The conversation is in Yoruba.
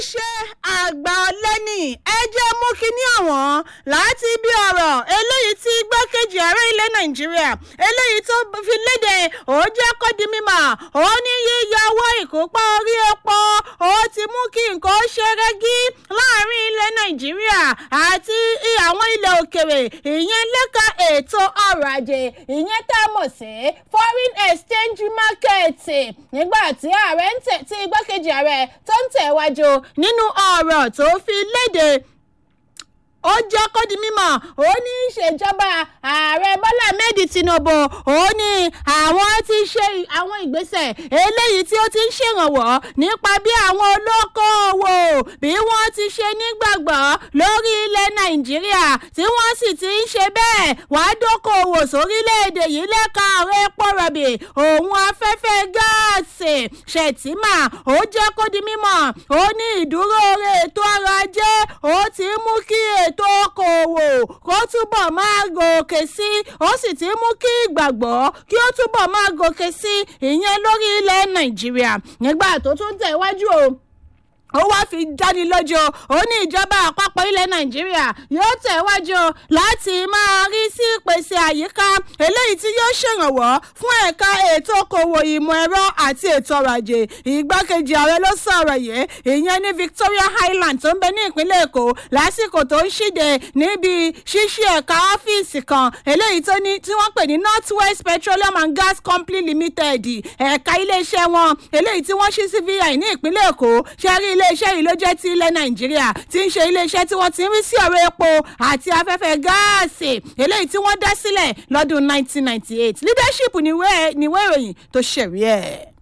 ṣe àgbà ọ̀lẹ́ni ẹ jẹ́ mú kínní àwọn láti bí ọ̀rọ̀ eléyìí tí igbákejì ààrẹ ilẹ̀ nàìjíríà eléyìí tó fi léde ó jẹ́ kó di mímọ̀ ó ní yíyọ owó ìkópa orí epo ó ti mú kí nǹkan ṣe rẹ́gí láàrin ilẹ̀ nàìjíríà àti àwọn ilẹ̀ òkèrè ìyẹn lẹ́ka ètò ọrọ̀ ajé ìyẹn tá a mọ̀ sí foreign exchange market nígbà tí ààrẹ ń tẹ̀ tí igbákejì ààrẹ tó ń tẹ̀wájú nínú ọ̀rọ̀ tó fi léde ó jẹ́ kó di mímọ̀ ó ní ìṣèjọba ààrẹ bọ́lá ahmed tinubu ó ní àwọn ti ṣe àwọn ìgbésẹ̀ eléyìí tí ó ti ń ṣèrànwọ́ nípa bí àwọn olókoòwò bí wọ́n ti ṣe nígbàgbọ́ lórí ilẹ̀ nàìjíríà tí wọ́n sì ti ń ṣe bẹ́ẹ̀ wá dókòwò sórílẹ̀‐èdè yìí lẹ́ka ọ̀rọ̀ epo rọ̀bì òun afẹ́fẹ́ gáàsì ṣètìmà ó jẹ́ kó di mímọ̀ ó ní ìdúró oore ètò ọrọ̀ ajé ó ti mú kí ètò ètò okòòwò kó túbọ̀ máa gòkè sí ó sì ti mú kí ìgbàgbọ́ kí ó túbọ̀ máa gòkè sí ìyẹn lórí ilẹ̀ nàìjíríà nígbà tó tún tẹ̀wájú o ó wáá fi dáni lójú ó ní ìjọba àpapọ̀ ilẹ̀ nàìjíríà yóò tẹ̀wájú láti máa rí sí ìpèsè àyíká eléyìí tí yóò ṣèrànwọ́ fún ẹ̀ka ètò okòwò ìmọ̀ ẹ̀rọ àti ètò ọrọ̀ ajé ìgbákejì ààrẹ ló sọ̀rọ̀ yìí ìyẹn ní victoria highland tó ń bẹ ní ìpínlẹ̀ èkó lásìkò tó ń ṣíde níbi ṣíṣí ẹ̀ka ọ́fíìsì kan eléyìí tó ní tí wọ́n pè ní north west petroleum and gas company limited ẹ̀ka iléeṣẹ́ wọn eléyìí tí wọ́n ṣí sí vi ní ìpínlẹ̀ èkó ṣe rí iléeṣẹ́ yìí ló jẹ́ ti ilẹ̀ nàìjíríà tí ń ṣe iléeṣẹ́ tí wọ́n ti ń rí sí ọ̀rọ̀ epo àti afẹ́fẹ́ gáàsì eléyìí tí wọ́n dá sílẹ̀ lọ́dún 1998 leadership níwé ìròyìn tó ṣẹ̀rí ẹ̀.